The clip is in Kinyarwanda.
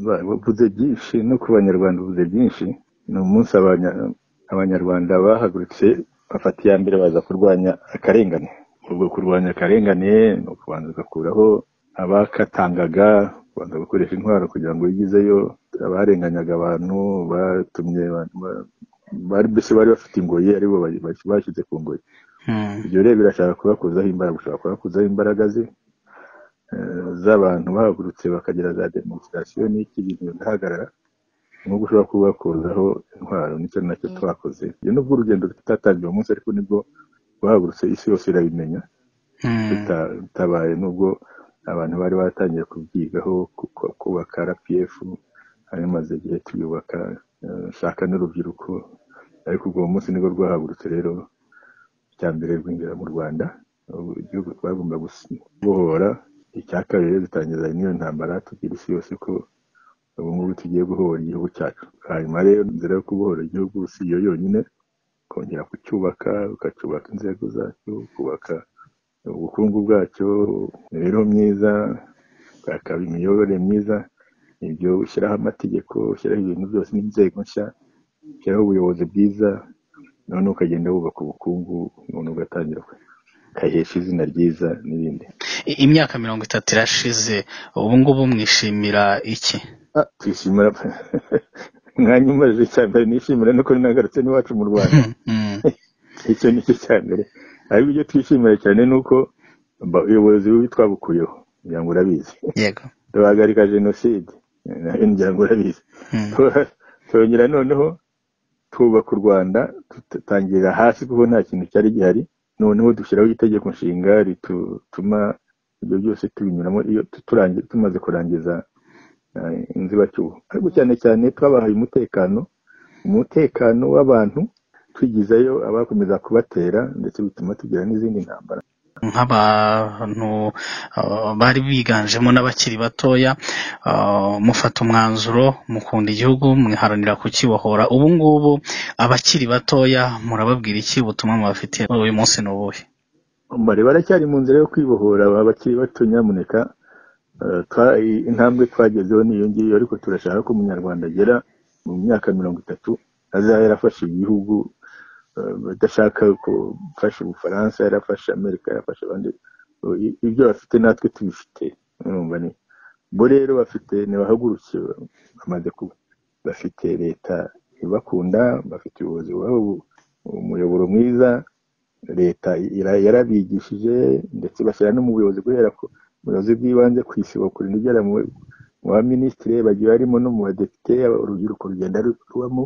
Bavuze byinshi no ku banyarwanda uvuze byinshi ni umunsi abanyarwanda bahagurutse bafata iya mbere baza kurwanya akarengane ubwo kurwanya akarengane ni ukubanza ugakuraho abakatangaga kubanza gukoresha intwaro kugira ngo wigezeyo abarenganyaga abantu batumye bari mbese bari bafite ingoyi aribo bashyize ku ngoyi ibyo rero birashaka kubakuzaho imbaraga ushobora kubakuzaho imbaraga ze z'abantu bahagurutse bakagira za demonstration n'iki ibintu bigahagarara nubwo ushobora kubakuzaho intwaro nicyo nacyo twakoze iyo nubwo urugendo tutatangiye uwo munsi ariko nibwo bahagurutse isi yose irabimenya tutabaye nubwo abantu bari batangiye kubyigaho kubaka rpf hari maze igihe tuyubaka shaka n'urubyiruko ariko ubwo munsi nibwo rwahagurutse rero icya mbere rwinjira mu rwanda igihugu twagomba gubohora icya kabiri dutangiza n'iyo ntambara tubwira isi yose ko ubu ngubu tugiye guhora igihugu cyacu hanyuma rero inzira yo kubohora igihugu si iyo yonyine kongera kucyubaka ukacyubaka inzego zacyo kubaka ubukungu bwacyo imibereho myiza ukakaba imiyoborere myiza ibyo ushyiraho amategeko ushyiraho ibintu byose n'inzego nshya ushyiraho ubuyobozi bwiza noneho ukagenda wubaka ubukungu noneho ugatangira ukahesha izina ryiza n'ibindi imyaka mirongo itatu irashize ubu ngubu mwishimira iki Ah, twishimira mwanya umaze icya mbere nishimira nuko nagarutse n'iwacu mu rwanda icyo ni cyo cya mbere ariko ibyo twishimira cyane ni uko ba- ubuyobozi bubi twabukuyeho ngira ngo urabizi yego tubahagarika jenoside nayo ngira ngo urabizi Mm. Tu- twongera noneho twubaka u rwanda dutangira hasi kuko nta kintu cyari gihari noneho dushyiraho itegeko nshinga rituma ibyo byose tubinyuramo iyo turangi- tumaze kurangiza eh, inzibacyuho ariko cyane cyane twabahaye umutekano umutekano w'abantu twigizayo abakomeza kubatera ndetse bituma tugira n'izindi ntambara nk'abantu uh, bari biganjemo n'abakiri batoya uh, mufata umwanzuro mukunda igihugu mwiharanira kukibohora ubu ngubu abakiri batoya murababwira iki ubutumwa mubafitiye uyu munsi ni ubuhe bari baracyari mu nzira yo kwibohora aba bakiri bato nyamuneka eh, twa- i- intambwe twagezeho niyo ngiyo ariko turashaka ko umunyarwanda agera mu myaka mirongo itatu azaba yarafashe igihugu eh, badashaka ko- gufasha ubufaransa yarafashe amerika yarafashe abandi I- ibyo bafite natwe tubifite urumva ni bo rero bafite ntibahaguruke bamaze kuba bafite leta ibakunda bafite ubuyobozi bubaha ubu- umuyoboro mwiza leta ira- yarabigishije ndetse bashyira no mu buyobozi guhera ku buyobozi bw'ibanze ku isibo kurinda igera mu mu ba minisitiri bagiye barimo no mu badepite urubyiruko rugenda rubamo